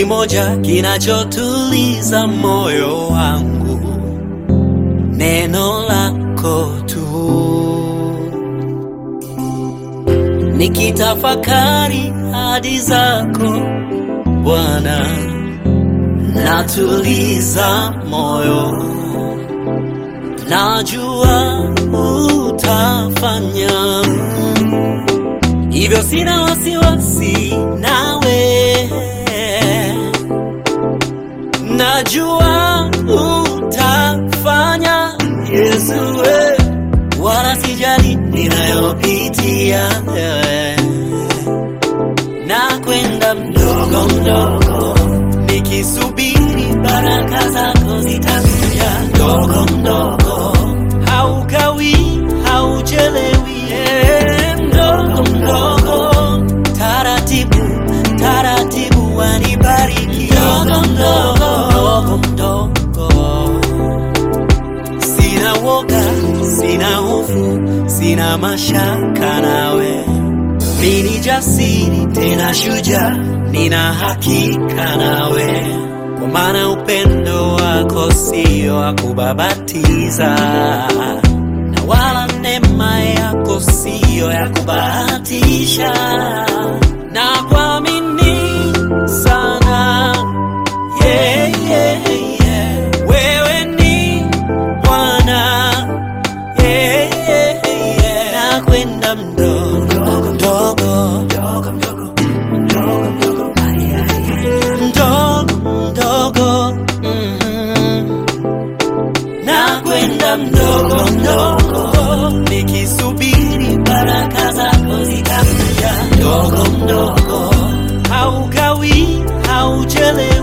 kimoja kinachotuliza moyo wangu, neno lako tu. Nikitafakari hadi zako Bwana, natuliza moyo, najua utafanya hivyo, sina wasiwasi nawe, najua utafanya Yesu, we, wala sijali ninayopitia wewe na kwenda mdogo mdogo, nikisubiri baraka zako zitakuja mdogo mdogo, haukawi hauchelewi, eh, mdogo mdogo, taratibu taratibu, wanibariki mdogo mdogo mdogo, sina woga, sina hofu, sina mashaka nawe mimi jasiri tena shujaa, nina hakika nawe, kwa maana upendo wako sio wa kubabatiza, na wala neema yako sio ya kubahatisha, na kuamini sana yeah, yeah, yeah. Wewe ni Bwana yeah, yeah, yeah. na kwenda mdogo mdogo mdogo mdogo mhm. na kwenda mdogo mdogo nikisubiri baraka zako zitakuja mdogo mdogo haukawi hauchelewi